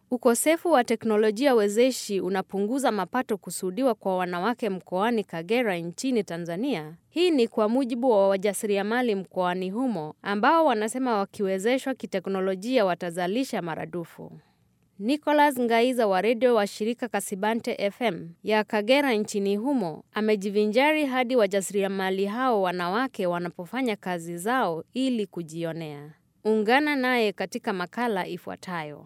Ukosefu wa teknolojia wezeshi unapunguza mapato kusudiwa kwa wanawake mkoani Kagera nchini Tanzania. Hii ni kwa mujibu wa wajasiriamali mkoani humo ambao wanasema wakiwezeshwa kiteknolojia watazalisha maradufu. Nicholas Ngaiza wa redio wa shirika Kasibante FM ya Kagera nchini humo amejivinjari hadi wajasiriamali hao wanawake wanapofanya kazi zao ili kujionea. Ungana naye katika makala ifuatayo.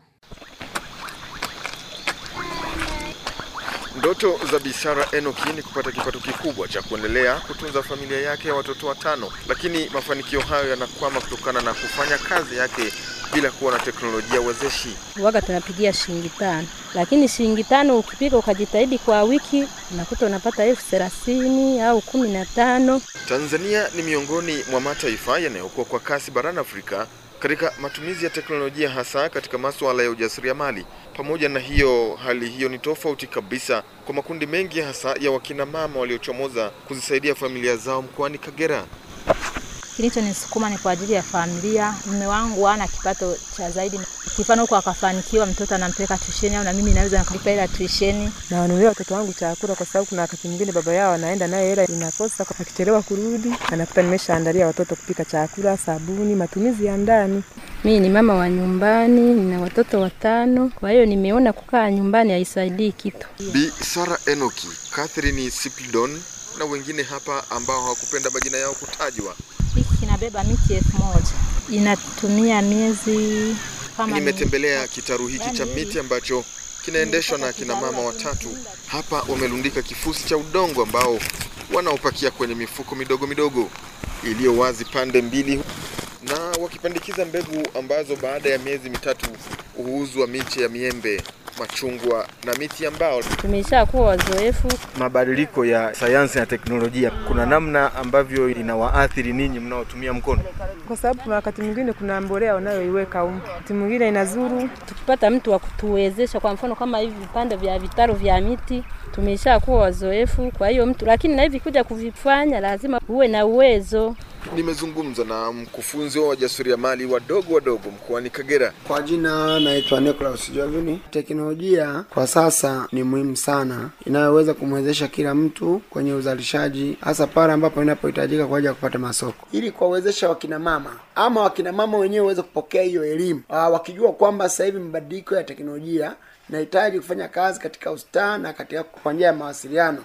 Ndoto za Bisara Enoki ni kupata kipato kikubwa cha kuendelea kutunza familia yake ya watoto watano, lakini mafanikio hayo yanakwama kutokana na kufanya kazi yake bila kuwa na teknolojia wezeshi. Waga tunapigia shilingi tano, lakini shilingi tano ukipiga ukajitahidi kwa wiki unakuta unapata elfu thelathini au kumi na tano. Tanzania ni miongoni mwa mataifa yanayokuwa kwa kasi barani Afrika katika matumizi ya teknolojia hasa katika masuala ya ujasiriamali. Pamoja na hiyo, hali hiyo ni tofauti kabisa kwa makundi mengi hasa ya wakina mama waliochomoza kuzisaidia familia zao mkoani Kagera. Kilichonisukuma ni kwa ajili ya familia. Mume wangu hana kipato cha zaidi, kifano huko akafanikiwa, mtoto anampeleka tuisheni, au na mimi naweza nikalipa ila tuisheni. na wanunulia watoto wangu chakula, kwa sababu kuna wakati mwingine baba yao anaenda naye hela inakosa, akichelewa kurudi anakuta nimeshaandalia watoto kupika chakula, sabuni, matumizi ya ndani. Mimi ni mama wa nyumbani, nina watoto watano, kwa hiyo nimeona kukaa nyumbani haisaidii kitu. Bi Sara Enoki, Catherine Sipildon na wengine hapa ambao hawakupenda majina yao kutajwa. Hiki kinabeba miti elfu moja inatumia miezi kama Nimetembelea kitaru hiki cha miti ambacho kinaendeshwa na kina mama watatu. Hapa wamelundika kifusi cha udongo ambao wanaopakia kwenye mifuko midogo midogo iliyo wazi pande mbili, na wakipandikiza mbegu ambazo baada ya miezi mitatu huuzwa miche ya miembe, machungwa na miti ya mbao. tumesha kuwa wazoefu. mabadiliko ya sayansi na teknolojia, kuna namna ambavyo inawaathiri ninyi mnaotumia mkono? Kwa sababu kuna wakati mwingine kuna mbolea unayoiweka humu, wakati mwingine inazuru. Tukipata mtu wa kutuwezesha, kwa mfano kama hivi vipande vya vitaru vya miti, tumesha kuwa wazoefu. Kwa hiyo mtu, lakini na hivi kuja kuvifanya lazima uwe na uwezo. Nimezungumza na mkufunzi wa wajasiriamali wadogo wadogo mkoani Kagera. Kwa jina naitwa Nicholas Jovini. Teknolojia kwa sasa ni muhimu sana, inayoweza kumwezesha kila mtu kwenye uzalishaji, hasa pale ambapo inapohitajika kwa ajili ya kupata masoko, ili kuwawezesha wakina mama ama wakina mama wenyewe waweze kupokea hiyo elimu, Ah, wakijua kwamba sasa hivi mabadiliko ya teknolojia nahitaji kufanya kazi katika ustaa na katika kwa njia ya mawasiliano